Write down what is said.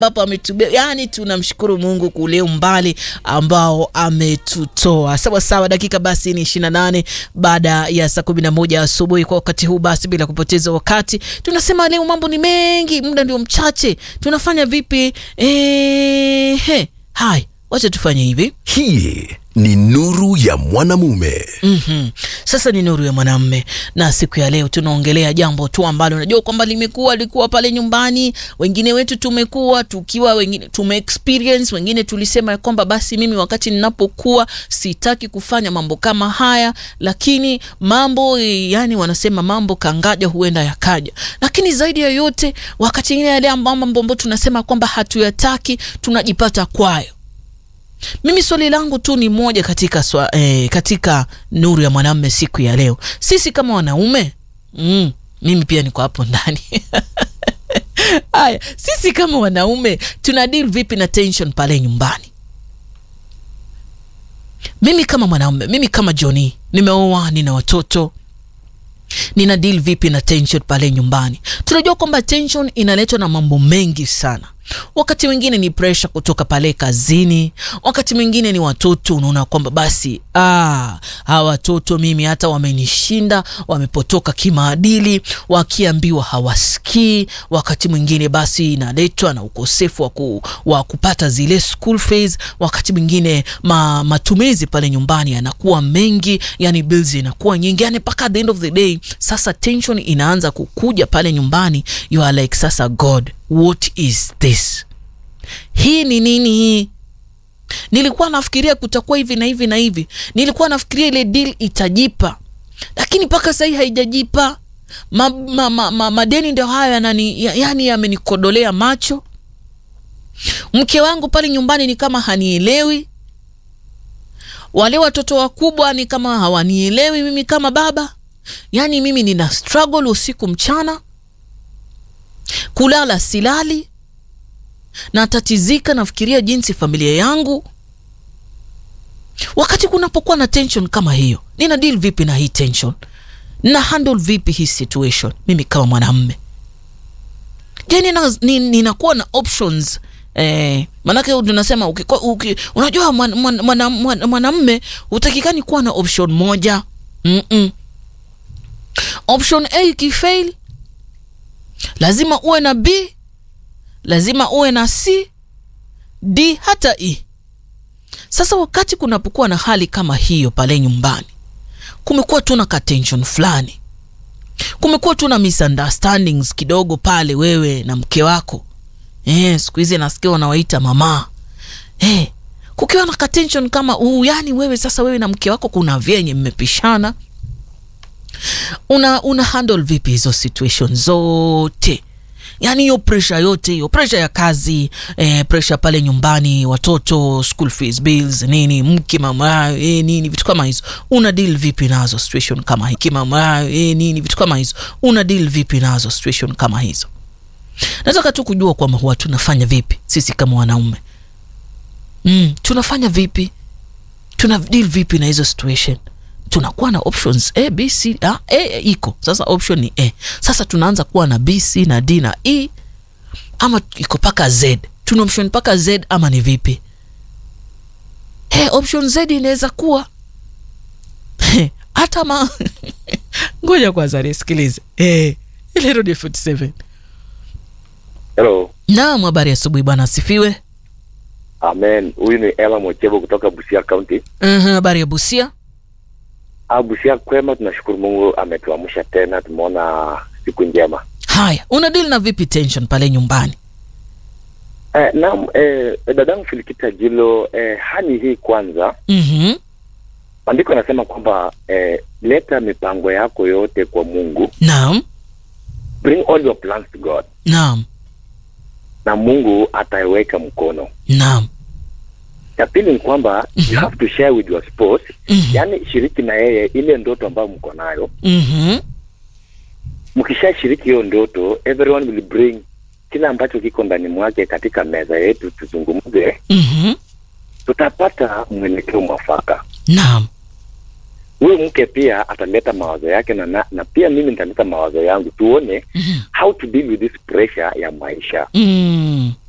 ambapo ametubeba. Yani tunamshukuru Mungu kule umbali ambao ametutoa. Sawa sawa, dakika basi ni 28 baada ya saa 11 asubuhi. Kwa wakati huu basi, bila kupoteza wakati, tunasema leo mambo ni mengi, muda ndio mchache. Tunafanya vipi? Ehe, hai, wacha tufanye hivi. Hii ni nuru ya mwanamume. Mhm. Sasa ni nuru ya mwanamme, na siku ya leo tunaongelea jambo tu ambalo unajua kwamba limekuwa likuwa pale nyumbani. Wengine wetu tumekuwa tukiwa, wengine tume experience, wengine tulisema ya kwamba basi mimi wakati ninapokuwa sitaki kufanya mambo kama haya, lakini mambo yani, wanasema mambo kangaja huenda yakaja. Lakini zaidi ya yote, wakati ingine yale mambo ambayo tunasema kwamba hatuyataki tunajipata kwayo. Mimi swali langu tu ni moja katika, swa, eh, katika nuru ya mwanamume siku ya leo, sisi kama wanaume mm, mimi pia niko hapo ndani haya, sisi kama wanaume tuna deal vipi na tension pale nyumbani? Mimi kama mwanaume, mimi kama Johnny, nimeoa, nina watoto nina deal vipi na tension pale nyumbani? Tunajua kwamba tension inaletwa na mambo mengi sana. Wakati mwingine ni pressure kutoka pale kazini, wakati mwingine ni watoto. Unaona kwamba basi ah, hawa watoto mimi hata wamenishinda, wamepotoka kimaadili, wakiambiwa hawasikii. Wakati mwingine basi inaletwa na ukosefu wa, ku, wa kupata zile school fees. Wakati mwingine ma, matumizi pale nyumbani yanakuwa mengi, yani bills inakuwa nyingi, yani mpaka at the end of the day sasa tension inaanza kukuja pale nyumbani, you are like sasa God What is this? Hii ni nini hii? Nilikuwa nafikiria kutakuwa hivi na hivi na hivi, nilikuwa nafikiria ile deal itajipa, lakini mpaka sahii haijajipa. ma, ma, ma, ma, madeni ndio hayo yanani, yani yamenikodolea macho. Mke wangu pale nyumbani ni kama hanielewi, wale watoto wakubwa ni kama hawanielewi mimi kama baba, yani mimi nina struggle usiku mchana kulala silali, natatizika, nafikiria jinsi familia yangu. Wakati kunapokuwa na tension kama hiyo, nina deal vipi na hii tension? Na handle vipi hii situation mimi kama mwanamme? Je, nina, ninakuwa na options eh? Maanake tunasema uki, uki, unajua mwanamme mwana, mwana, mwana hutakikani kuwa na option moja mm -mm. Option A ikifail lazima uwe na B, lazima uwe na C, D hata E. Sasa wakati kunapokuwa na hali kama hiyo pale nyumbani, kumekuwa tu na tension fulani, kumekuwa tu na misunderstandings kidogo pale wewe na mke wako eh, siku hizi nasikia wanawaita mama eh, kukiwa na tension kama huu, yani wewe sasa, wewe na mke wako kuna vyenye mmepishana una una handle vipi hizo situation zote? Yani hiyo pressure yote hiyo, pressure ya kazi eh, pressure pale nyumbani, watoto, school fees, bills, nini, mke mama eh, nini, vitu kama hizo, una deal vipi nazo situation kama hii? Mama eh, nini, vitu kama hizo, una deal vipi nazo situation kama hizo? Nataka tu kujua kwamba huwa tunafanya vipi sisi kama wanaume mm, tunafanya vipi, tuna deal vipi na hizo situation tunakuwa na options A, B, C. A, A iko sasa, option ni A. Sasa tunaanza kuwa na B, C na D na E, ama iko mpaka Z. Tuna option mpaka Z ama ni vipi? Hey, option Z inaweza kuwa hata ma ngoja kwanza nisikilize. Hey, ile Radio 47. Hello. Naam, habari asubuhi bwana, asifiwe. Amen. Huyu ni Ella Mochebo kutoka Busia County. Uh, habari ya Busia? Busia kwema, tunashukuru Mungu ametuamsha tena, tumeona siku njema. Haya, una deal na vipi tension pale nyumbani? Eh, naam, eh, dadangu Filikita Jilo, eh, hali hii kwanza, Mhm. maandiko yanasema kwamba eh, leta mipango yako yote kwa Mungu, Naam, bring all your plans to God, naam, na Mungu ataiweka mkono. naam. Ya pili ni kwamba you have to share with your spouse, Mhm. yaani shiriki na yeye ile ndoto ambayo mko nayo. Mhm. Mkishashiriki hiyo ndoto, everyone will bring kila ambacho kiko ndani mwake katika meza yetu, tuzungumze, Mhm. tutapata mwelekeo mwafaka. Naam. Huyu mke pia ataleta mawazo yake na, na, na pia mimi nitaleta mawazo yangu, tuone Mhm. how to deal with this pressure ya maisha. Mm.